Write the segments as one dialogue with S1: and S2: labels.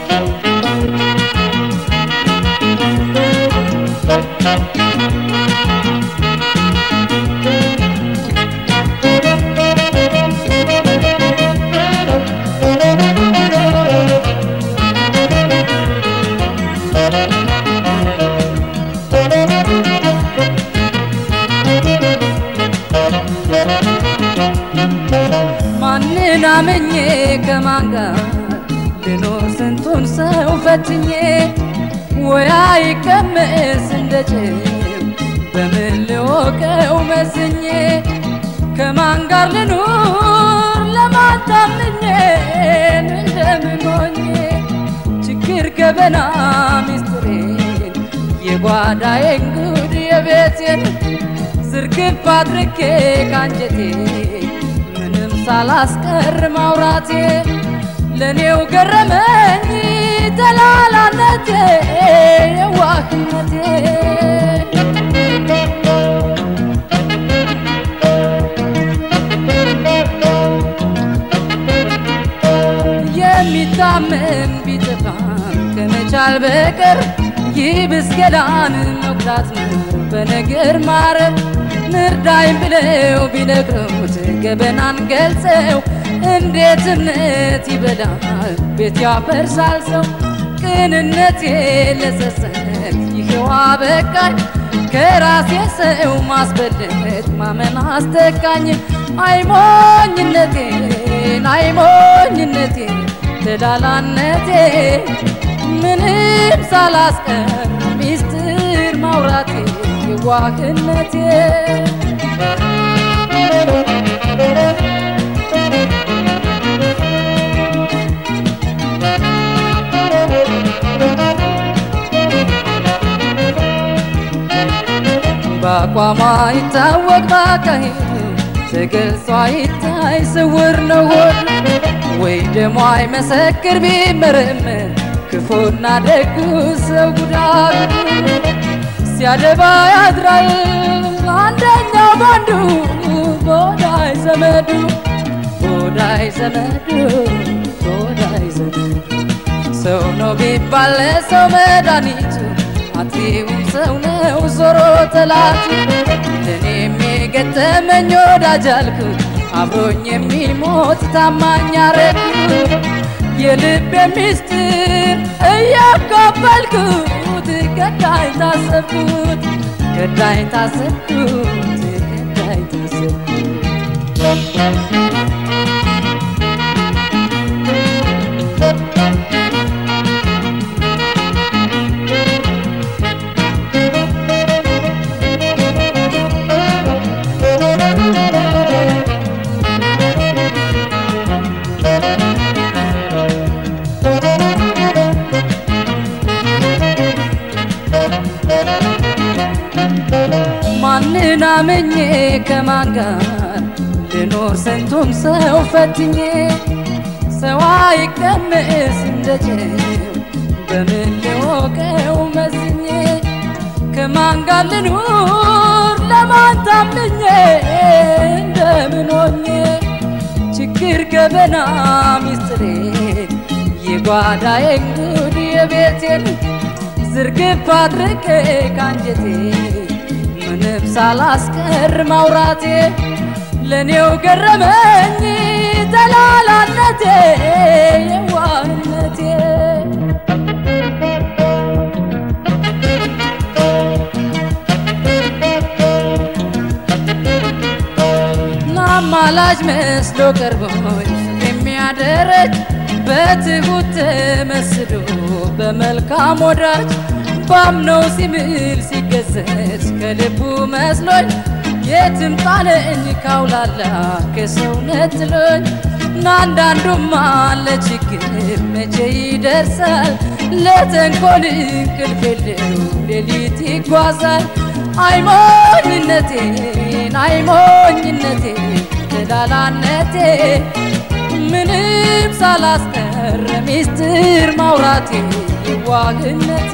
S1: ማንን አምኜ ከማን ጋር ልኖር ስንቱን ሰው ፈትኜ ወያ ይቀመስ እንደ ጭው በምን ልወቀው መዝኜ ከማን ጋር ልኑር ለማን ታምኜ እንደምን ሆኜ ችግር ገበና ሚስጥሬን የጓዳዬን ጉድ የቤቴን ዝርግፍ አድርጌ ካንጀቴ ምንም ሳላስቀር ማውራቴ ለኔው ገረመኝ ተላላነቴ የዋህነቴ የሚታመን ቢጠፋም ከመቻል በቀር ይብስ ገላን መጉዳት ነው በነገር ማረር ንርዳኝ ብለው ቢነግሩት ገበናን ገልጸው እንዴት እምነት ይበላል ቤት ያፈርሳል ሰው ቅንነቴ ለጸጸት ይሄዋ በቃኝ ከራሴ ሰው ማስበለጥ ማመን አስተካኝ አይሞኝነቴን አይሞኝነቴ ተዳላነቴ ምንም ሳላስቀር ሚስጥር ማውራቴ የዋህነቴ በአቋሟ ይታወቅ ባካሄድ ተገልጿ ይታይ ስውር ነው ሆድ ወይ ደሞ አይመሰክር ቢመረመር ክፉና ደጉ ሰው ጉዳቱ ሲያደባ ያድራል አንደኛው ባንዱ ቦዳይ ዘመዱ ቦዳይ ዘመዱ ቦዳይ ዘመዱ ሰው ነው ቢባል ለሰው መድኃኒቱ አጥፊውም ሰው ነው ዞሮ ጠላቱ ለእኔም የገጠመኝ ወዳጅ አልኩት አብሮኝ የሚሞት ታማኝ አረግኩት የልቤ ሚስጥር እያካፈልኩት ገዳይ ታሰብኩት ገዳይ ታሰብኩት ገዳይ ታሰብኩት ማንን አምኜ ከማን ጋር ልኖር ስንቱን ሰው ፈትኜ ሰው አይቀመስ እንደ ጨው በምን ልወቀው መዝኜ ከማን ጋር ልኑር ለማን ታምኜ እንደምን ሆኜ ችግር ገበና ሚስጥሬን የጓዳዬን ጉድ የቤቴን ዝርግፍ አድርጌ ካንጀቴ ምንም ሳላስቀር ማውራቴ ለኔው ገረመኝ ተላላነቴ የዋህነቴ አማላጅ መስሎ ቀርቦኝ የሚያደረግ በትሁት ተመስሎ በመልካም ወዳጅ ባምነው ሲምል ሲገሰጽ ከልቡ መስሎኝ የትም ጣለኝ ካውላላ ከሰውነት ጥሎኝ ናንዳንዱማ ለችግር መቼ ይደርሳል ለተንኮል እንቅልፍ የለው ሌሊት ይጓዛል አይሞኝነቴን አይሞኝነቴ ተላላነቴ ምንም ሳላስቀር ሚስጥር ማውራቴ የዋህነቴ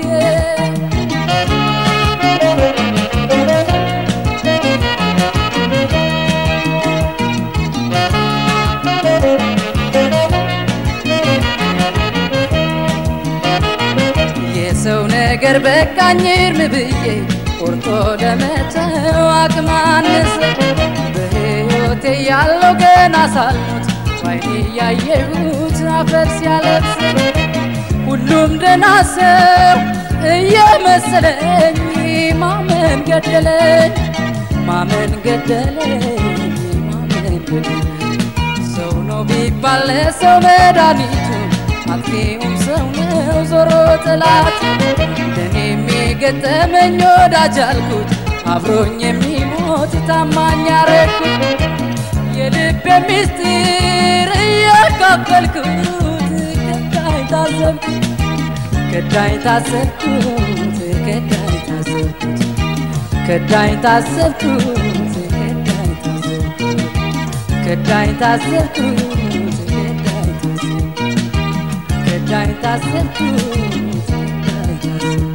S1: ነገር በቃኝ እርም ብዬ ቆርጦ ለመተው አቅም አነሰ በሕይወቴ ያለው ገና ሳልሞት ባይኔ ያየሁት አፈር ሲያለብስ ሁሉም ደህና ሰው እየመሰለኝ ማመን ገደለኝ ማመን ገደለኝ ማመን ገደለኝ ሰው ነው ቢባል ለሰው መድኃኒቱ አጥፊውም ሰው ነው ዞሮ ጥላት ለእኔም የገጠመኝ ወዳጅ አልኩት አብሮኝ የሚሞት ታማኝ አረግኩት የልቤ ምስጢር እያካፈልኩት ከዳኝ ታዘብኩት ከዳኝ ታዘብኩት ከዳኝ ታዘብኩት ከዳኝ ታዘብኩት ከዳኝ ታዘብኩት ከዳኝ ታዘብኩት ከዳኝ ታዘብኩት ከዳኝ ታዘብኩት